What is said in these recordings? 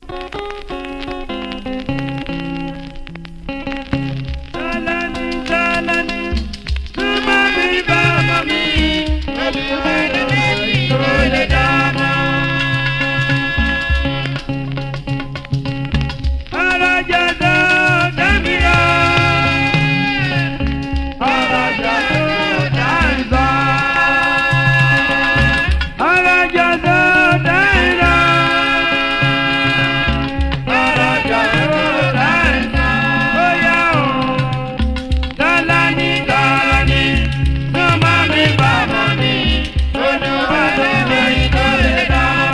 Tálání, tálání, súnmọ́ mi bá ọmọ mi, olùwẹ̀lẹ̀ tó lè dáná. Alájà tó dámì lọ, alájà tó dáńsá. Alájà tó dáńsá, alájà tó dáńsá. Bóyá o, tálání, tálání, súnmọ́ mi bá ọmọ mi, olùwẹ̀lẹ̀ tó lè dáná.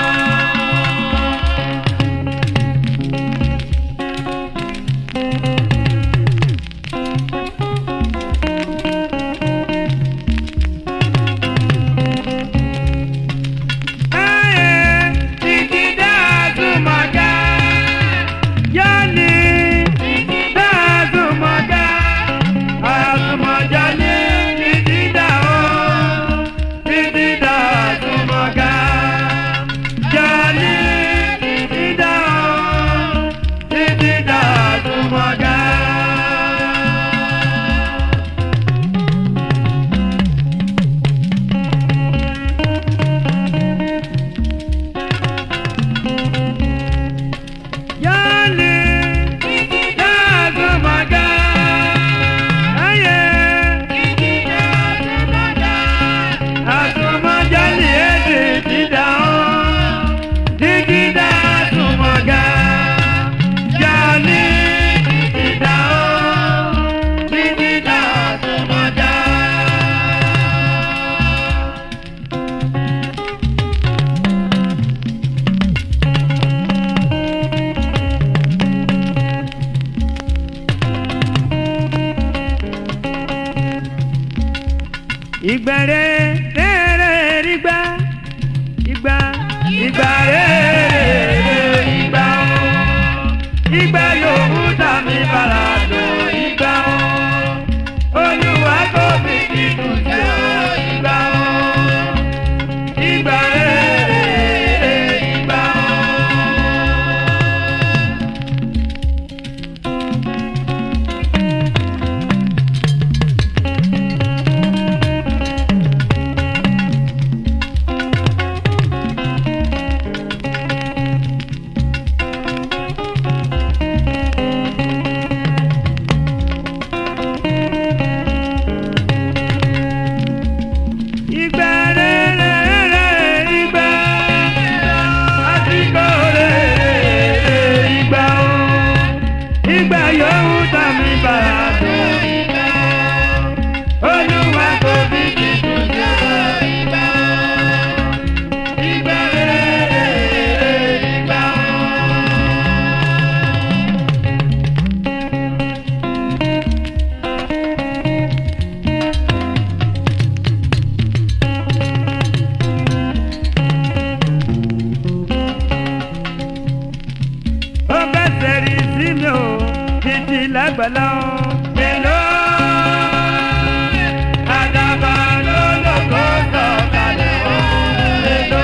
ìgbàre rere ìgbà ìgbà ìgbà rere ìgbà o ìgbà yòówù tàbí bàrà lò ìgbà o olúwa kò fi kíkùn sí o ìgbà o ìgbà rere ìgbà o. Ìgbà rere ìgbà àsìkò rere ìgbà o ìgbà yòówù tàbí bàrà tó ìgbà o olúwa kò fi kíkùn sí ọ ìgbà o ìgbà rere ìgbà o. ó bẹ́ sẹ́rí sí mi ò títí lágbàlá o. Èló àdàbà ló lóko sọ̀kalẹ̀ o. Èló.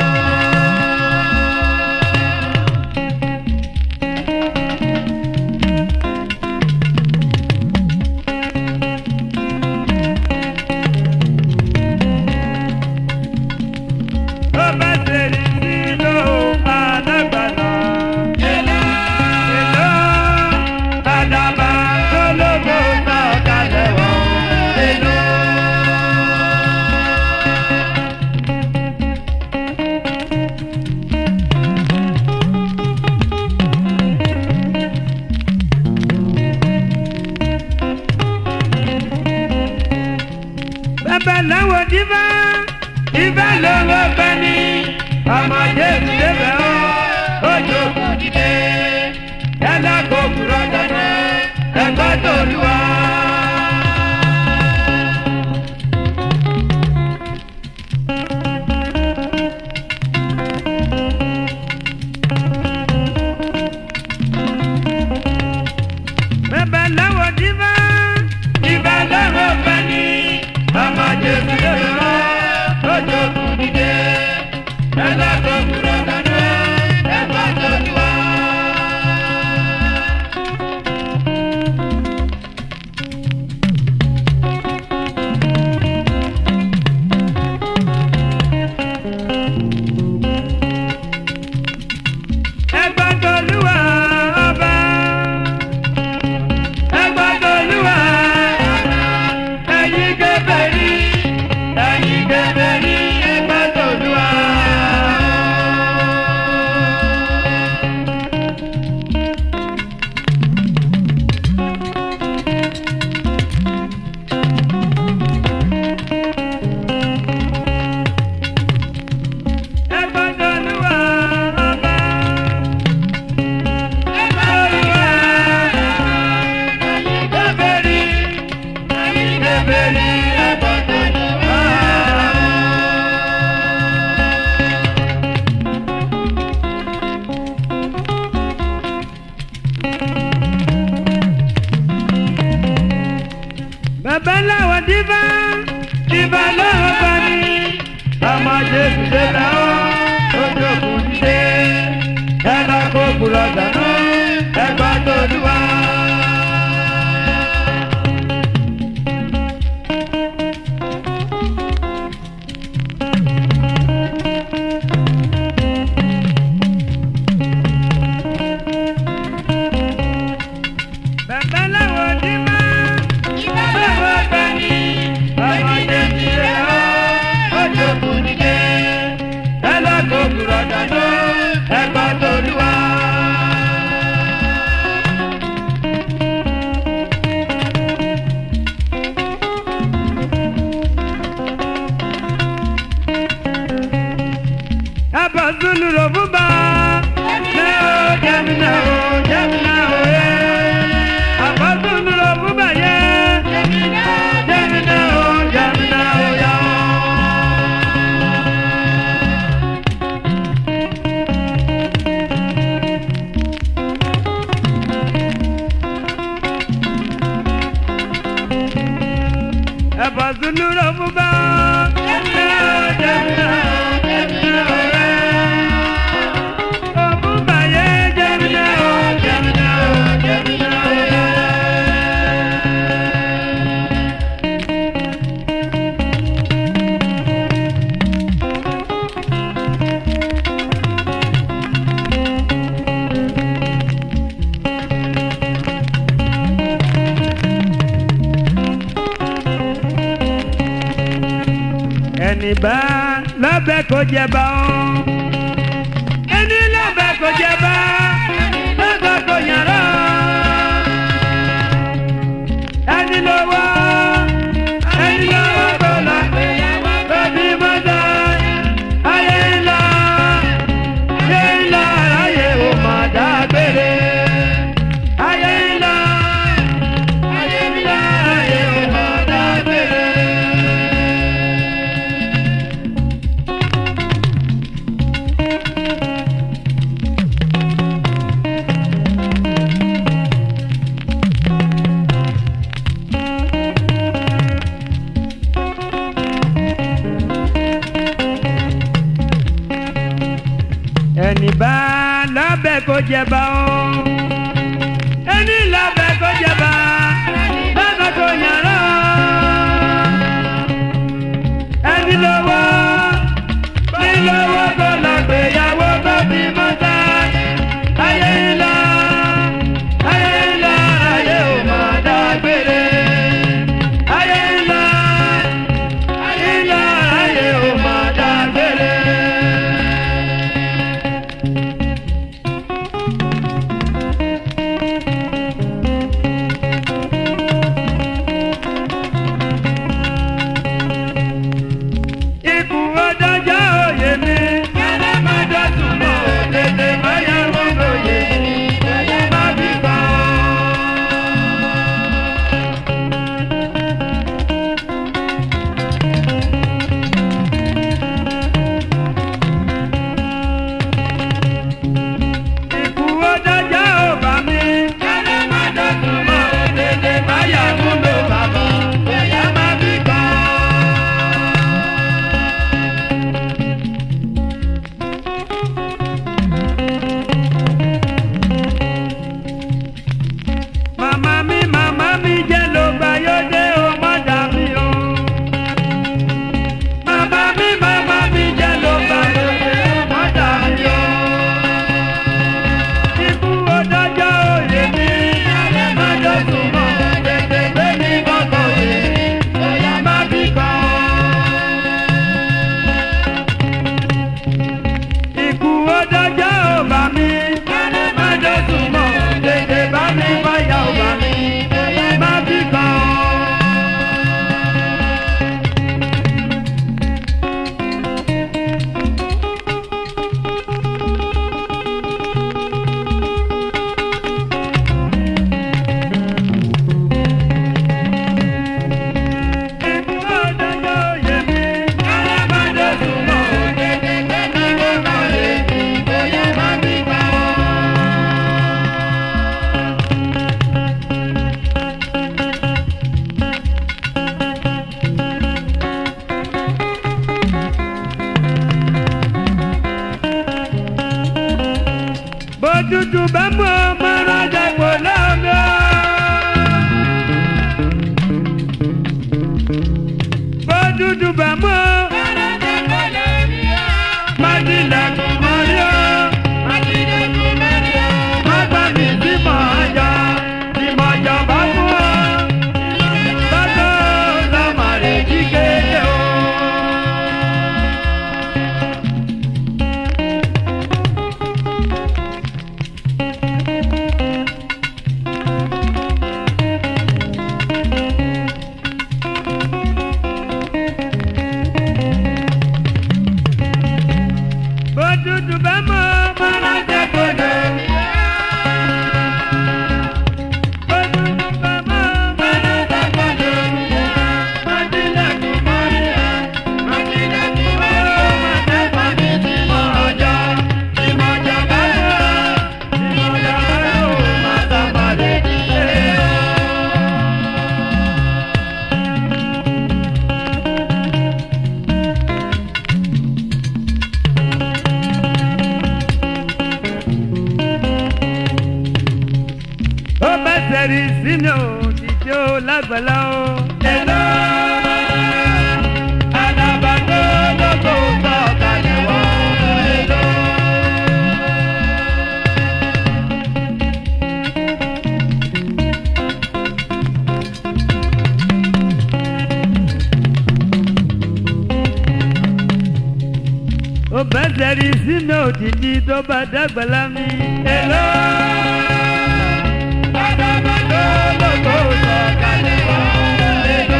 ó bẹ́ sẹ́rí sí mi ò àdàgbàlá. Èló. Èló àdàbà ló lóko sọ̀kalẹ̀ o. Èló. bàbá làwọn dìbà ìbá lọ́wọ́ bá ní ọmọ jésù débẹ̀ ọ́ ojú òkú dìde yálà kó kúrọ̀ dáná ẹ̀kọ́ tó lù wá. bàbá làwọn dìbà ìbá lọ́wọ́ bá ní ọmọ jésù débẹ̀ ọ́ ojú òkú dìde dáná ẹgbà tolúwa. ẹbà zulu ló fún bá. Jẹ́mínà o, jẹ́mínà o, jẹ́mínà o, yẹ́. Ẹbà zulu ló fún bá yẹ́. Jẹ́mínà o, jẹ́mínà o, yá o. ẹ̀bà zulu ló fún bá. Jẹ́mínà o, jẹ́mínà o, jẹ́mínà o, yẹ́. Ó fún bá yẹ́. Jẹ́mínà o, jẹ́mínà o, jẹ́mínà o, yẹ́. ẹni bá lọ́bẹ̀ kó jẹ bá ọ́. ẹni lọ́bẹ̀ kó jẹ bá lọ́bẹ̀ kó yàrá. ẹni lọ́wọ́ ẹni lọ́wọ́ kó lọ bẹ́bí mọ́tò ayé ńlá ayé ńlá ayé ò má dágbére. ayé ńlá ayé ńlá ayé ò má dágbére. ẹni bá lábẹ́ kó jẹba ó ẹni lábẹ́ kó jẹba lábẹ́ kó yàrá ẹni lọ́wọ́ ní lọ́wọ́ kó lọ gbéyàwó kó bí mọ́tà ayé ńlá ayé ńlá ayé ò má dágbére ayé ńlá ayé ńlá ayé ò má dágbére. ikú ọjọ́jọ́ òye mi. Kẹ́lẹ́ má dọ̀tún mọ́ tètè báyà wọ́n lóye mi. Bóyá má bí kan. Ikú ọjọ́jọ́ ò bá mi. Kẹ́lẹ́ má dọ̀tún mọ́ tètè báyà wọ́n ló bàbá. Bóyá má bí kan. Màmá mi, màmá mi jẹ́ ló gbà yóò dé o má dà mí o. Màmá mi, màmá mi jẹ́ ló gbà yóò dé o má dà mí o. Ikú ọjọ́jọ́ òye mi, má jọ sùn mọ́, tètè gbé mi kọ́kọ́ yé, bóyá má bí kan. Ikú ọjọ́jọ́ ò bá mi, má jọ sùn mọ́, tètè bá mi wáyà ò bá mi, bóyá má bí kan. Ikú ọjọ́jọ́ òye mi, má jọ sùn mọ́, tètè gbé mi kọ́kọ́ yé, bóyá má bí kan. bójútù bá mú ọmọ rájà kò lọ́mí ọ́. bójútù bá mú ọ. májìlẹ̀kùn mọ́rí ọ́. má gbà mí sí mọ̀ọ́jà tí mọ̀ọ́jà bá mú ọ. bàtà lọ́mọ rẹ̀ jí kéde o. bá mọ̀ máa jẹ́ kódò. ó bá tẹ̀rí sí mi ò dìde ó lágbàlá ó. Hello, alábàtò lóko sọ̀kalẹ̀ wá. Hello. ó bá tẹ̀rí sí mi ò dìde tó bá dàgbàlá mi. Hello. Alábàtò lóko sọ̀kalẹ̀ wá. Hello.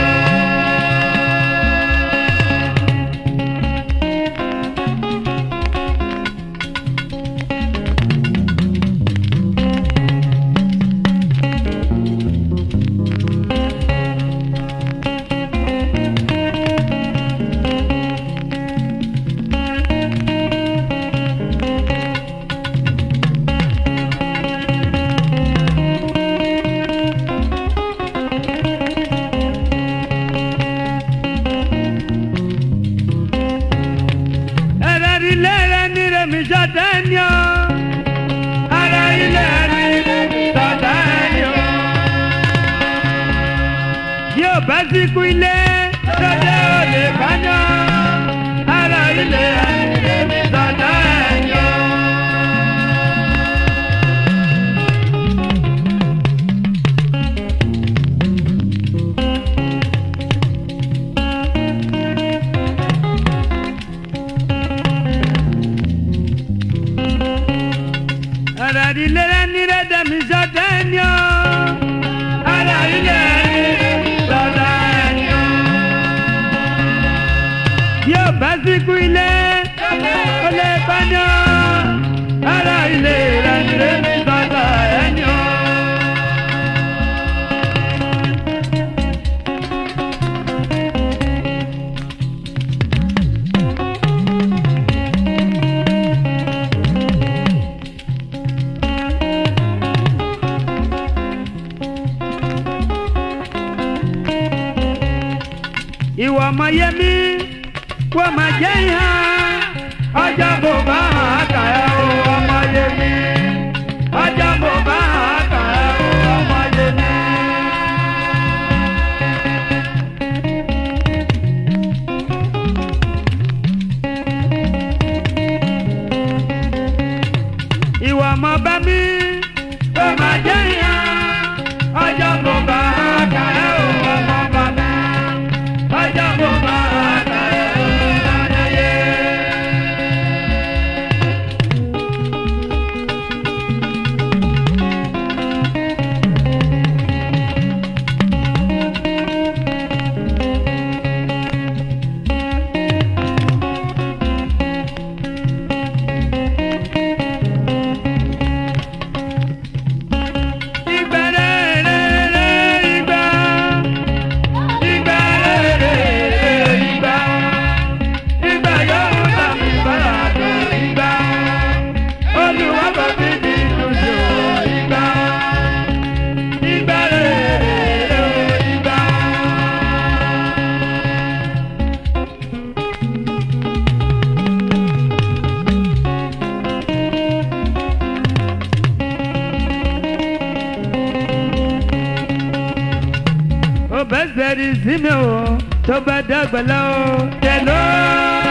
Ara ilé rẹ̀ ní Rẹ̀mí Sọ́tẹ́niọ́. Ara ilé rẹ̀ ní Rẹ̀mí Sọ́tẹ́niọ́. Yóò bá síkú ilé, lọ́jọ́ ò lè báyọ̀. Ara ilé rẹ̀ ní Rẹ̀mí Sọ́tẹ́niọ́. Ara ilé rẹ̀ ní Rẹ̀mí Sọ́tẹ́niọ́. Ara ilé rẹ̀ ní Sọ́tẹ́niọ́. Yóò bá síkú ilé, ó lè báyọ̀. Ara ilé rẹ̀ ní Rẹ̀mí Sọ́tẹ́niọ́. ìwọ ọmọ yẹmi wọ́n máa jẹ́ ìhà ọjọ́ bò bá àkà ẹ̀ o ọmọ yẹmi ọjọ́ bò bá àkà ẹ̀ o ọmọ yẹmi. ìwọ ọmọ bá mi wọ́n máa jẹ́ ìhà ọjọ́ bò bá àkà ẹ̀ o ọmọ bá mi ọjọ́ bò bá àkà ẹ̀ o ọmọ yẹmi. Ìgbà rere ìgbà, ìgbà rere ìgbà, ìgbà yóò bá mi bára tó ìgbà, Olúwa bá mi ní ìdúró ìgbà, ìgbà rere ìgbà. ó bẹ́ sẹ́rí sí mi o tó bá dàgbà lọ tẹ̀lé.